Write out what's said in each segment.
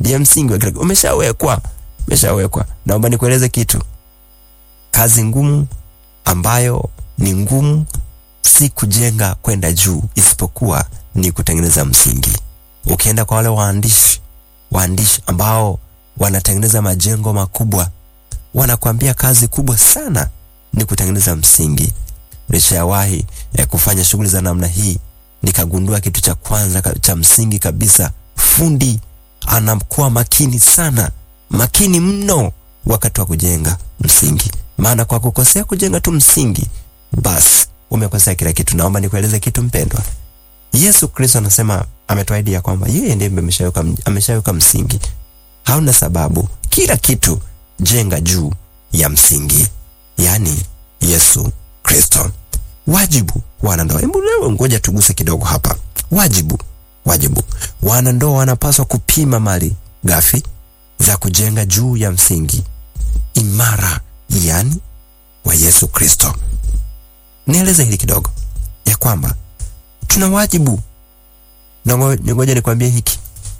ndiye msingi wa kila kitu. Umeshawekwa, umeshawekwa. Naomba nikueleze kitu, kazi ngumu ambayo ni ngumu si kujenga kwenda juu, isipokuwa ni kutengeneza msingi. Ukienda kwa wale waandishi waandishi ambao wanatengeneza majengo makubwa, wanakuambia kazi kubwa sana ni kutengeneza msingi. Nishawahi eh, kufanya shughuli za namna hii, nikagundua kitu cha kwanza ka- cha msingi kabisa, fundi anakuwa makini sana, makini mno wakati wa kujenga msingi, maana kwa kukosea kujenga tu msingi, basi umekosea kila kitu. Naomba nikueleze kitu mpendwa, Yesu Kristo anasema ametuahidi ya kwamba yeye ndiye ameshaweka ameshaweka msingi. Hauna sababu, kila kitu jenga juu ya msingi, yaani Yesu Kristo. Wajibu wanandoa, hebu leo ngoja tuguse kidogo hapa. Wajibu, wajibu, wanandoa wanapaswa kupima mali ghafi za kujenga juu ya msingi imara, yaani wa Yesu Kristo. Nieleze hili kidogo ya kwamba tuna wajibu na ngo- ngoja nikwambie hiki,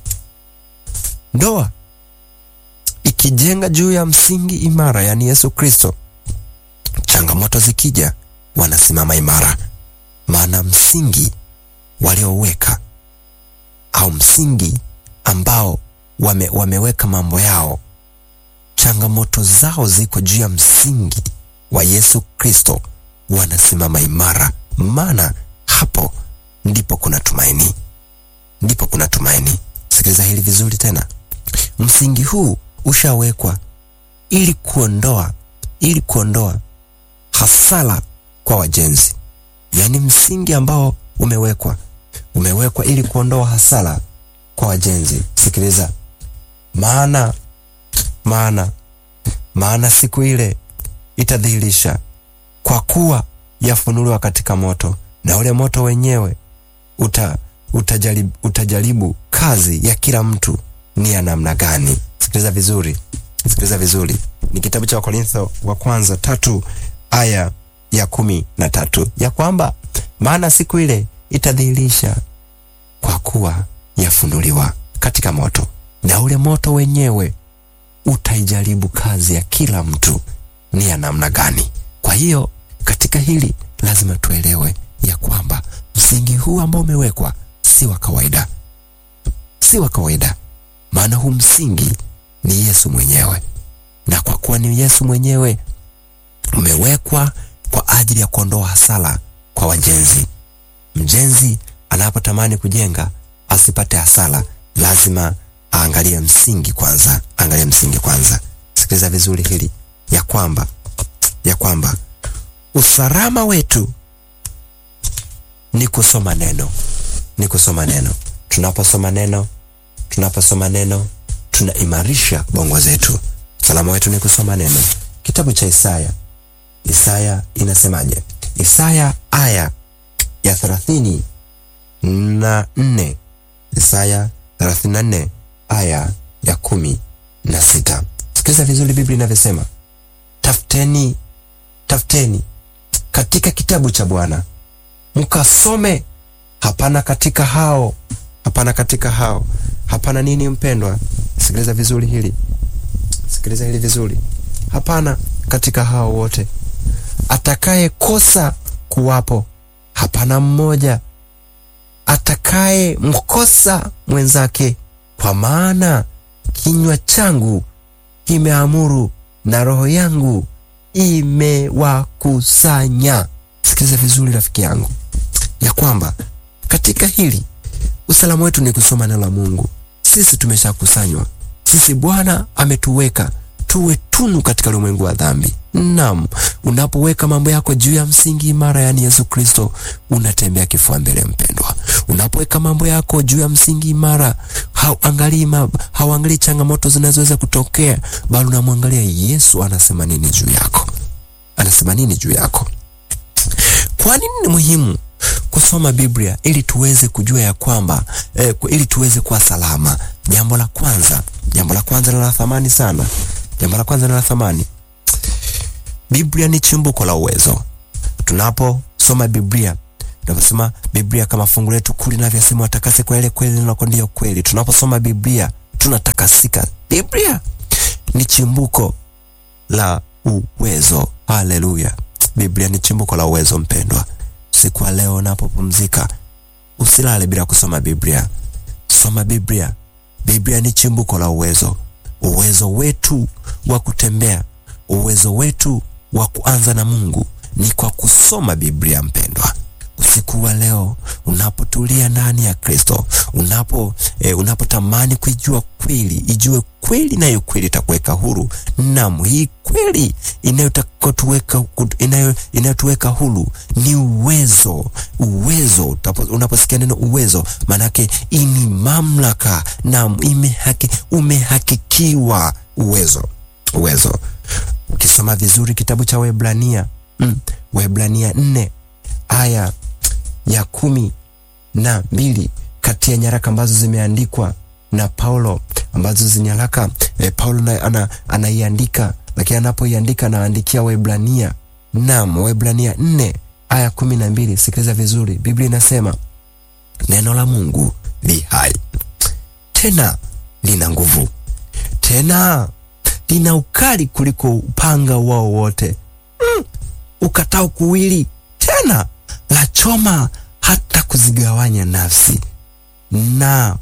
ndoa ikijenga juu ya msingi imara, yaani Yesu Kristo, changamoto zikija, wanasimama imara, maana msingi walioweka au msingi ambao wame, wameweka mambo yao, changamoto zao ziko juu ya msingi wa Yesu Kristo, wanasimama imara, maana hapo ndipo kuna tumaini, ndipo kuna tumaini. Sikiliza hili vizuri tena, msingi huu ushawekwa ili kuondoa ili kuondoa hasara kwa wajenzi, yaani msingi ambao umewekwa umewekwa ili kuondoa hasara kwa wajenzi. Sikiliza, maana maana maana siku ile itadhihirisha, kwa kuwa yafunuliwa katika moto, na ule moto wenyewe uta, utajaribu, utajaribu kazi ya kila mtu ni ya namna gani. Sikiliza vizuri, sikiliza vizuri. Ni kitabu cha Wakorintho wa kwanza tatu aya ya kumi na tatu ya kwamba maana siku ile itadhihirisha kwa kuwa yafunuliwa katika moto, na ule moto wenyewe utaijaribu kazi ya kila mtu ni ya namna gani. Kwa hiyo katika hili lazima tuelewe ya kwamba msingi huu ambao umewekwa si wa kawaida, si wa kawaida, maana huu msingi ni Yesu mwenyewe, na kwa kuwa ni Yesu mwenyewe umewekwa kwa ajili ya kuondoa hasara kwa wajenzi. Mjenzi anapotamani kujenga asipate hasara, lazima aangalie msingi kwanza, angalie msingi kwanza. Sikiliza vizuri hili ya kwamba ya kwamba usalama wetu ni kusoma neno, ni kusoma neno. Tunaposoma neno, tunaposoma neno tunaimarisha bongo zetu. Usalama wetu ni kusoma neno. Kitabu cha Isaya, Isaya inasemaje? Isaya aya ya thelathini na nne Isaya thelathini na nne aya ya kumi na sita Sikiliza vizuri Biblia inavyosema, tafuteni, tafuteni katika kitabu cha Bwana mkasome. Hapana katika hao, hapana katika hao, hapana nini, mpendwa? Sikiliza vizuri hili, sikiliza hili vizuri. Hapana katika hao wote atakaye kosa kuwapo, hapana mmoja atakaye mkosa mwenzake, kwa maana kinywa changu kimeamuru na roho yangu imewakusanya. Sikiliza vizuri rafiki yangu, ya kwamba katika hili usalama wetu ni kusoma neno la Mungu. Sisi tumeshakusanywa, sisi Bwana ametuweka tuwe tunu katika ulimwengu wa dhambi. Naam, unapoweka mambo yako juu ya msingi imara, yaani Yesu Kristo, unatembea kifua mbele, mpendwa. Unapoweka mambo yako juu ya msingi imara, hauangalii hauangalii changamoto zinazoweza kutokea, bali unamwangalia Yesu anasema nini juu yako, anasema nini juu yako. Kwa nini ni muhimu kusoma Biblia ili tuweze kujua ya kwamba eh, ili tuweze kuwa salama? Jambo la kwanza, jambo la kwanza la thamani sana, jambo la kwanza la thamani, Biblia ni chimbuko la uwezo. Tunaposoma Biblia, tunaposoma Biblia kama fungu letu kuu linavyosema, watakase kwa ile kweli, neno lako ndiyo kweli. Tunaposoma Biblia tunatakasika. Biblia ni chimbuko la uwezo. Haleluya! Biblia ni chimbuko la uwezo. Mpendwa, siku ya leo unapopumzika, usilale bila kusoma Biblia. Soma Biblia. Biblia ni chimbuko la uwezo, uwezo wetu wa kutembea, uwezo wetu wa kuanza na Mungu ni kwa kusoma Biblia. Mpendwa, usiku wa leo unapotulia ndani ya Kristo, unapo eh, unapotamani kuijua kweli, ijue kweli, nayo kweli itakuweka huru. Naam, hii kweli inayotuweka inayo inayotuweka huru ni uwezo. Uwezo, unaposikia neno uwezo, maanake ini mamlaka. Naam, imehaki, umehakikiwa uwezo. Uwezo ukisoma vizuri kitabu cha Waebrania mm, Waebrania nne aya ya kumi na mbili kati ya nyaraka ambazo zimeandikwa na Paulo ambazo zinyaraka eh, Paulo ana, anaiandika lakini anapoiandika anaandikia Waebrania. Naam, Waebrania nne aya kumi na mbili sikiliza vizuri, Biblia inasema neno la Mungu li hai tena lina nguvu tena lina ukali kuliko upanga wao wote mm, ukatao kuwili tena la choma hata kuzigawanya nafsi na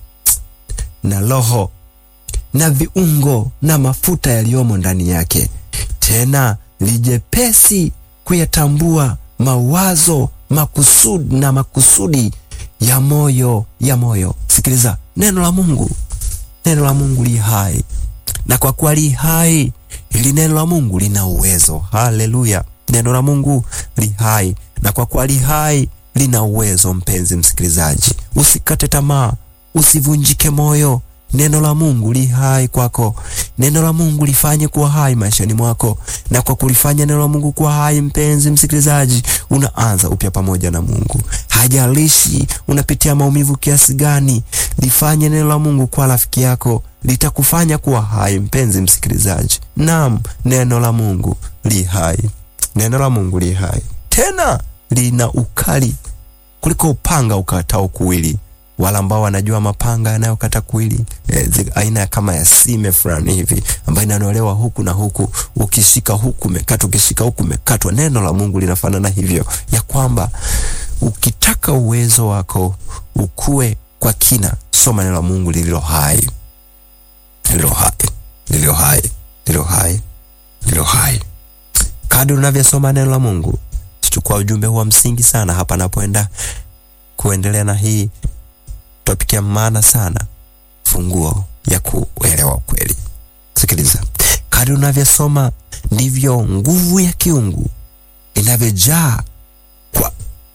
na roho na viungo na mafuta yaliyomo ndani yake, tena lijepesi kuyatambua mawazo makusudi na makusudi ya moyo ya moyo. Sikiliza neno la Mungu, neno la Mungu li hai, na kwa kuwa li hai, hili neno la Mungu lina uwezo. Haleluya! Neno la Mungu li hai, na kwa kuwa li hai lina uwezo. Mpenzi msikilizaji, usikate tamaa, usivunjike moyo. Neno la Mungu li hai kwako. Neno la Mungu lifanye kuwa hai maishani mwako, na kwa kulifanya neno la Mungu kuwa hai, mpenzi msikilizaji, unaanza upya pamoja na Mungu. Hajalishi unapitia maumivu kiasi gani, lifanye neno la Mungu kuwa rafiki yako, litakufanya kuwa hai, mpenzi msikilizaji. Naam, neno la Mungu li hai, neno la Mungu li hai, tena lina ukali kuliko upanga ukatao kuwili wala ambao wanajua mapanga yanayokata kuwili e, aina kama ya sime fulani hivi ambayo inanolewa huku na huku, ukishika huku umekatwa, ukishika huku umekatwa. Neno la Mungu linafanana hivyo, ya kwamba ukitaka uwezo wako ukue kwa kina, soma neno la Mungu lililo hai, lililo hai, lililo hai, lililo hai, lililo hai. Kadri unavyosoma neno la Mungu, chukua ujumbe huu wa msingi sana hapa napoenda kuendelea na hii topic ya maana sana, funguo ya kuelewa kweli. Sikiliza, kadri unavyosoma ndivyo nguvu ya kiungu inavyojaa kwa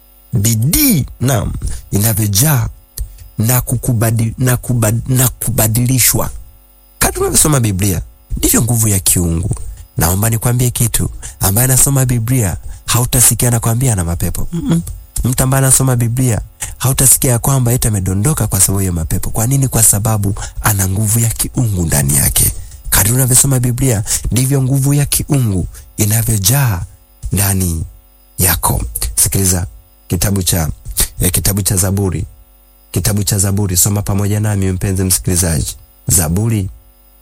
bidii, naam, inavyojaa na kukubadi, na, kubad, na kubadilishwa. Kadri unavyosoma Biblia ndivyo nguvu ya kiungu. Naomba nikwambie kitu, ambaye anasoma Biblia hautasikia anakwambia ana mapepo mm -mm. Mtu ambaye anasoma Biblia hautasikia ya kwamba eti amedondoka kwa sababu ya mapepo. Kwa nini? Kwa sababu ana nguvu ya kiungu ndani yake. Kadri unavyosoma Biblia ndivyo nguvu ya kiungu inavyojaa ndani yako. Sikiliza kitabu cha eh, kitabu cha Zaburi, kitabu cha Zaburi, soma pamoja nami mpenzi msikilizaji. Zaburi,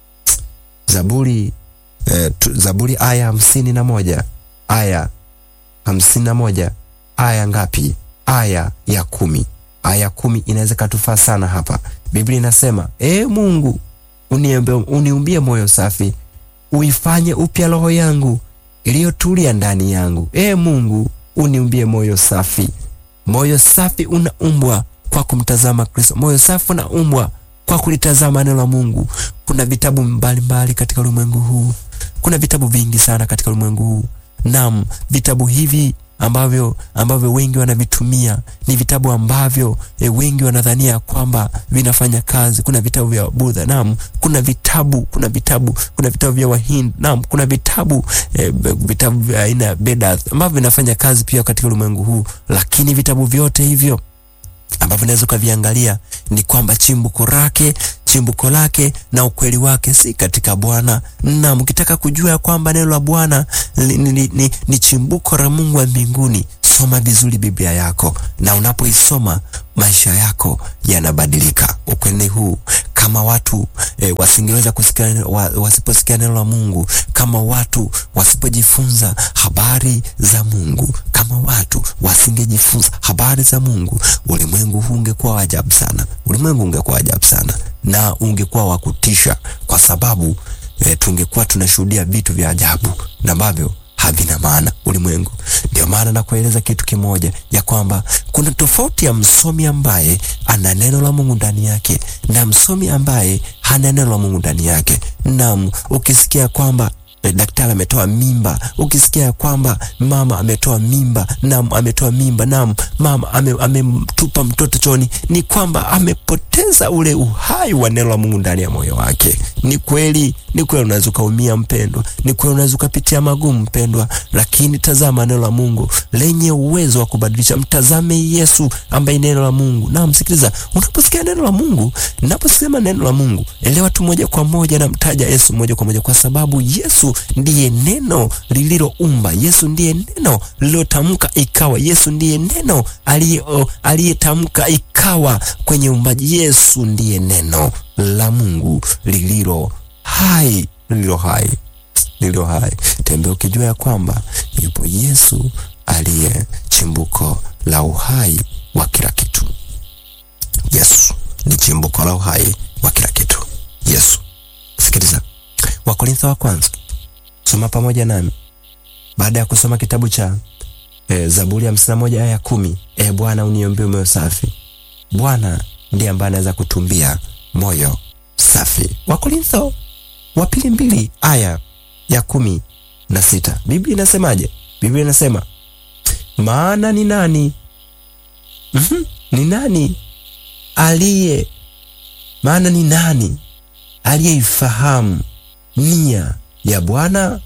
Zaburi, eh, tu, Zaburi aya hamsini na moja aya hamsini na moja aya ngapi? Aya ya kumi. Aya kumi inaweza katufaa sana hapa. Biblia inasema e Mungu, uniumbie moyo safi, uifanye upya roho yangu iliyotulia ndani yangu. E Mungu, uniumbie moyo safi. Moyo safi unaumbwa kwa kumtazama Kristo. Moyo safi unaumbwa kwa kulitazama neno la Mungu. Kuna vitabu mbalimbali mbali katika ulimwengu huu, kuna vitabu vingi sana katika ulimwengu huu. Naam, vitabu hivi ambavyo ambavyo wengi wanavitumia ni vitabu ambavyo e, wengi wanadhania kwamba vinafanya kazi. Kuna vitabu vya Budha, naam, kuna vitabu kuna vitabu kuna vitabu vya Wahindi, naam, kuna vitabu e, vitabu vya aina ya Vedas ambavyo vinafanya kazi pia katika ulimwengu huu, lakini vitabu vyote hivyo ambavyo unaweza ukaviangalia ni kwamba chimbuko lake chimbuko lake na ukweli wake si katika Bwana. Na mkitaka kujua ya kwamba neno la Bwana ni, ni, ni, ni chimbuko la Mungu wa mbinguni, soma vizuri Biblia yako, na unapoisoma maisha yako yanabadilika. Ukweli huu kama watu e, wasingeweza kusikia wa, wasiposikia neno la Mungu, kama watu wasipojifunza habari za Mungu, kama watu wasingejifunza habari za Mungu, ulimwengu huu ungekuwa wa ajabu sana. Ulimwengu ungekuwa wa ajabu sana na ungekuwa wa kutisha, kwa sababu e, tungekuwa tunashuhudia vitu vya ajabu na ambavyo havina maana ulimwengu. Ndio maana nakueleza kitu kimoja, ya kwamba kuna tofauti ya msomi ambaye ana neno la Mungu ndani yake na msomi ambaye hana neno la Mungu ndani yake. Naam, ukisikia kwamba eh, daktari ametoa mimba, ukisikia kwamba mama ametoa mimba, naam, ametoa mimba, naam, mama ametupa ame mtoto choni, ni kwamba amepoteza ule uhai wa neno la Mungu ndani ya moyo wake. Ni kweli, ni kweli, unaweza ukaumia mpendwa, ni kweli, unaweza ukapitia magumu mpendwa, lakini tazama neno la Mungu lenye uwezo wa kubadilisha. Mtazame Yesu ambaye neno la Mungu. Na msikiliza, unaposikia neno la Mungu, naposema neno la Mungu, elewa tu moja kwa moja, namtaja Yesu moja kwa moja, kwa sababu Yesu ndiye neno lililoumba. Yesu ndiye neno lililotamka ikawa. Yesu ndiye neno aliyetamka ikawa kwenye uumbaji. Yesu ndiye neno la Mungu lililo hai, lililo hai, lililo hai. Tembea ukijua ya kwamba yupo Yesu aliye chimbuko la uhai wa kila kitu. Yesu ni chimbuko la uhai wa kila kitu. Yesu. Sikiliza, Wakorintho wa kwanza, soma pamoja nami baada ya kusoma kitabu cha e, Zaburi ya hamsini na moja aya ya kumi. E Bwana, uniombee moyo safi. Bwana ndiye ambaye anaweza kutumbia moyo safi. Wakorintho wa pili mbili aya ya kumi na sita Biblia inasemaje? Biblia inasema maana ni nani? mm -hmm. ni nani aliye maana ni nani aliyeifahamu nia ya Bwana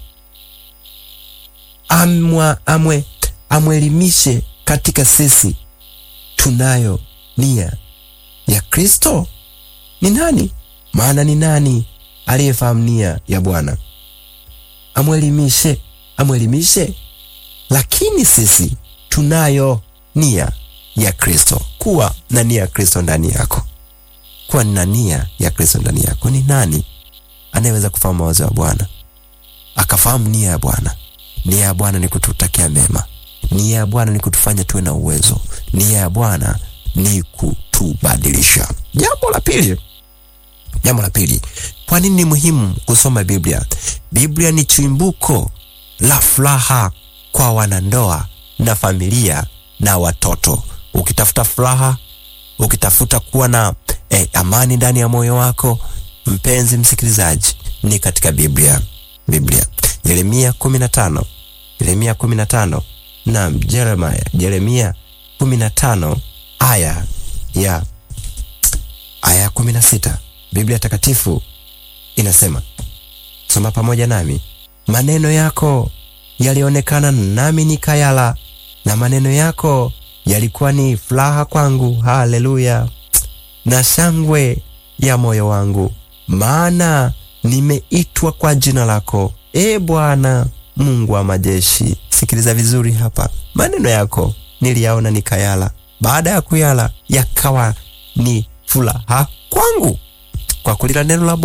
amwa amwe amwelimishe katika sisi tunayo nia ya Kristo. Ni nani? Maana ni nani aliyefahamu nia ya Bwana? Amwelimishe, amwelimishe. Lakini sisi tunayo nia ya Kristo. Kuwa na nia ya Kristo ndani yako, kuwa na nia ya Kristo ndani yako. Ni nani anayeweza kufahamu mawazo ya Bwana akafahamu nia ya Bwana? Nia ya Bwana ni kututakia mema. Nia ya Bwana ni kutufanya tuwe na uwezo. Nia ya Bwana ni kutubadilisha. Jambo la pili, jambo la pili, kwa nini ni muhimu kusoma Biblia? Biblia ni chimbuko la furaha kwa wanandoa na familia na watoto. Ukitafuta furaha, ukitafuta kuwa na eh, amani ndani ya moyo wako, mpenzi msikilizaji, ni katika Biblia. Biblia Yeremia kumi na tano Yeremia kumi na tano na Jeremia Yeremia kumi na tano aya ya aya kumi na sita Biblia takatifu inasema, soma pamoja nami. Maneno yako yalionekana nami nikayala, na maneno yako yalikuwa ni furaha kwangu, haleluya, na shangwe ya moyo wangu, maana nimeitwa kwa jina lako, e Bwana Mungu wa majeshi. Sikiliza vizuri hapa, maneno yako niliyaona nikayala, baada ya kuyala yakawa ni furaha kwangu, kwa kulila neno la